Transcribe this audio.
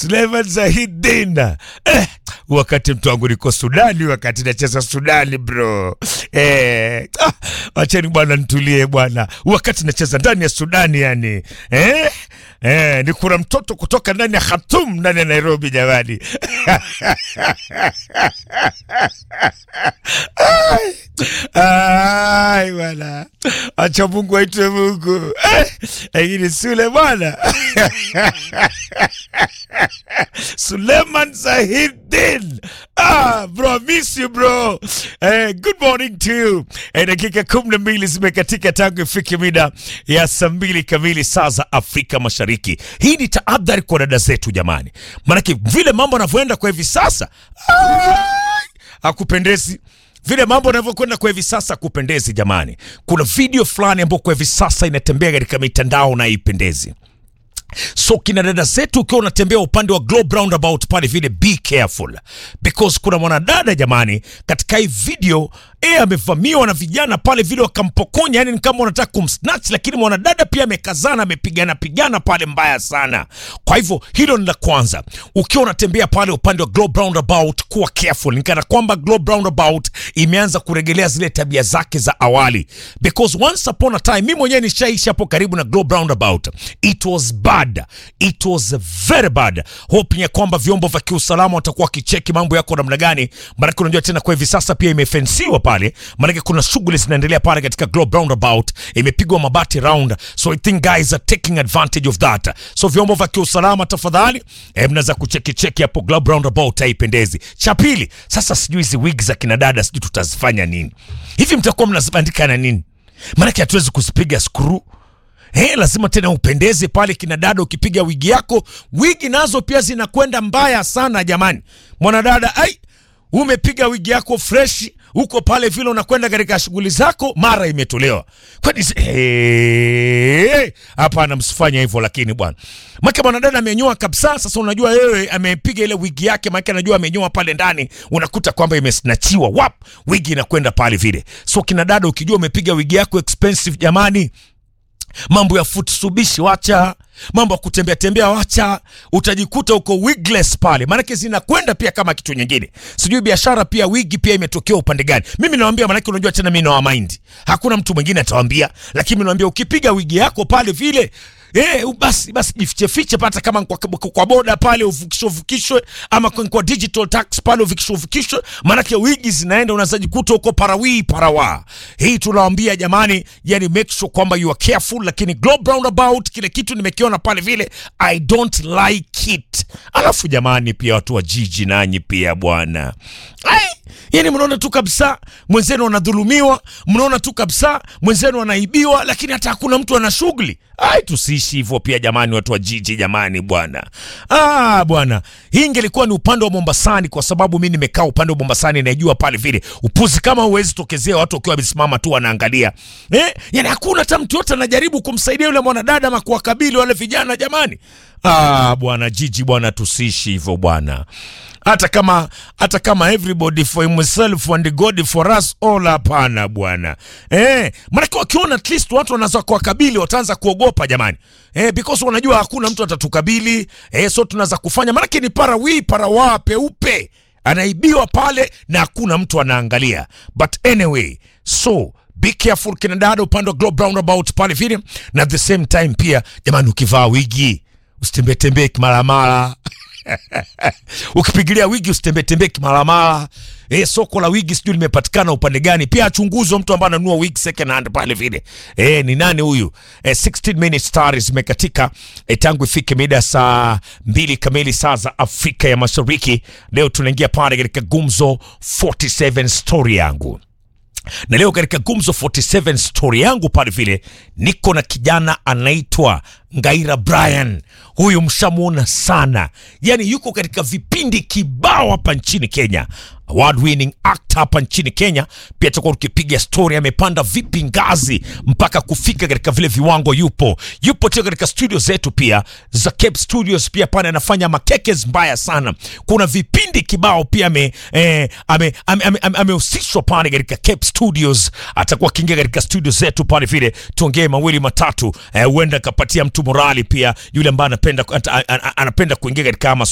Suleiman Zahidin eh, wakati mtu wangu niko Sudani, wakati nacheza Sudani bro eh, ah, wacheni bwana nitulie bwana, wakati nacheza ndani ya Sudani yani eh, eh, ni kuna mtoto kutoka ndani ya Khartoum ndani ya Nairobi jamani Ai bwana, acha Mungu aitwe Mungu, Eh, lakini Sule bwana Suleiman Zahidin. Ah, bro, miss you bro. Eh, good morning to you. Eh, dakika kumi na mbili zimekatika tangu ifike mida ya saa mbili kamili saa za Afrika Mashariki. Hii ni tahadhari kwa dada zetu jamani, maanake vile mambo yanavyoenda kwa hivi sasa ai, hakupendezi vile mambo yanavyokwenda kwa hivi sasa kupendezi jamani. Kuna video fulani ambayo kwa hivi sasa inatembea katika mitandao na haipendezi. So kina dada zetu, ukiwa unatembea upande wa Globe Roundabout pale vile, be careful because kuna mwanadada jamani, katika hii video eh, amevamiwa na vijana pale vile, wakampokonya, yani ni kama wanataka kumsnatch, lakini mwanadada pia amekazana, amepigana pigana pale mbaya sana. Kwa hivyo hilo ni la kwanza. Ukiwa unatembea pale upande wa Globe Roundabout, kuwa careful, ni kana kwamba Globe Roundabout imeanza kuregelea zile tabia zake za awali, because once upon a time, mimi mwenyewe nishaishi hapo karibu na Globe Roundabout, it was bad, it was very bad. Hoping ya kwamba vyombo vya kiusalama watakuwa wakicheki mambo yako namna gani, maanake unajua tena kwa hivi sasa pia imefensiwa pale, maanake kuna shughuli zinaendelea pale katika Globe Roundabout, imepigwa mabati round, so I think guys are taking advantage of that. So vyombo vya kiusalama tafadhali, eh, mnaweza kucheki cheki hapo Globe Roundabout, haipendezi. Cha pili, sasa sijui hizi wig za kina dada sijui tutazifanya nini hivi, mtakuwa mnazibandika na nini? Maanake hatuwezi kuzipiga skru Hey, lazima tena upendeze pale kina dada. Ukipiga wigi yako, wigi nazo pia zinakwenda mbaya sana jamani. Mwanadada, ai, umepiga wigi yako fresh huko pale vile unakwenda katika shughuli zako, mara imetolewa. Kwani hey, hapana, msifanye hivyo. Lakini bwana make mwanadada amenyoa kabisa. Sasa unajua wewe amepiga ile wigi yake, make anajua amenyoa pale ndani, unakuta kwamba imesnachiwa wap, wigi inakwenda pale vile. So kina dada, ukijua umepiga wigi yako expensive jamani mambo ya futsubishi wacha, mambo ya kutembea tembea wacha, utajikuta uko wigless pale, maanake zinakwenda pia kama kitu nyingine. Sijui biashara pia wigi pia imetokea upande gani? Mimi nawambia, maanake unajua tena mimi na mind, hakuna mtu mwingine atawambia, lakini mimi nawambia ukipiga wigi yako pale vile Eh, basi basi jifiche fiche pata kama kwa, kwa, kwa boda pale uvukishwe uvukishwe, ama kwa, kwa digital tax pale uvukishwe uvukishwe, maanake wigi zinaenda, unazajikuta huko parawii parawa. Hii tunawaambia jamani, yani make sure kwamba you are careful, lakini Globe Roundabout kile kitu nimekiona pale vile I don't like it. Alafu jamani, pia watu wa jiji nanyi pia bwana ai Yani mnaona tu kabisa mwenzenu anadhulumiwa, mnaona tu kabisa mwenzenu anaibiwa, lakini hata hakuna mtu ana shughuli. Ai, tusiishi hivyo pia jamani, watu wa jiji jamani, bwana ah, bwana. Hii ingelikuwa ni upande wa Mombasani, kwa sababu mi nimekaa upande wa Mombasani, naijua pale vile upuzi kama huwezi tokezea, watu wakiwa wamesimama tu wanaangalia eh, yani hakuna hata mtu yote anajaribu kumsaidia yule mwanadada ama kuwakabili wale vijana jamani. Ah, bwana jiji bwana, tusiishi hivyo bwana hata kama hata kama everybody for himself and God for us all, hapana bwana eh, maanake wakiona at least watu wanaanza kuwakabili wataanza kuogopa jamani eh, because wanajua hakuna mtu atatukabili eh, so tunaweza kufanya, maanake ni parawi parawa peupe anaibiwa pale na hakuna mtu anaangalia, but anyway so be careful kina dada upande wa Globe Roundabout pale vile, na at the same time pia jamani, ukivaa wigi usitembee tembee kimaramara ukipigilia wigi usitembetembee kimaramara. E, soko la wigi sijui limepatikana upande gani? Pia achunguzwe mtu ambaye ananunua wigi second hand pale vile. E, ni nani huyu? E, 16 minutes stars zimekatika e, tangu ifike mida saa mbili kamili saa za Afrika ya Mashariki. Leo tunaingia pale katika Gumzo 47 story yangu na leo katika Gumzo 47 story yangu pale vile niko na kijana anaitwa Ngaira Brian. Huyu mshamuona sana, yani yuko katika vipindi kibao hapa nchini Kenya, award winning actor hapa nchini Kenya. Pia tutakuwa tukipiga story, amepanda vipi ngazi mpaka kufika katika vile viwango. Yupo yupo tena katika studio zetu pia za Cape Studios, pia pale anafanya makekes mbaya sana. Kuna vipindi kibao pia ame eh, amehusishwa ame, ame, ame, ame pale katika Cape Studios. Atakuwa akiingia katika studio zetu pale vile, tuongee mawili matatu, huenda eh, akapatia mtu morali pia, yule ambaye anapenda anapenda kuingia katika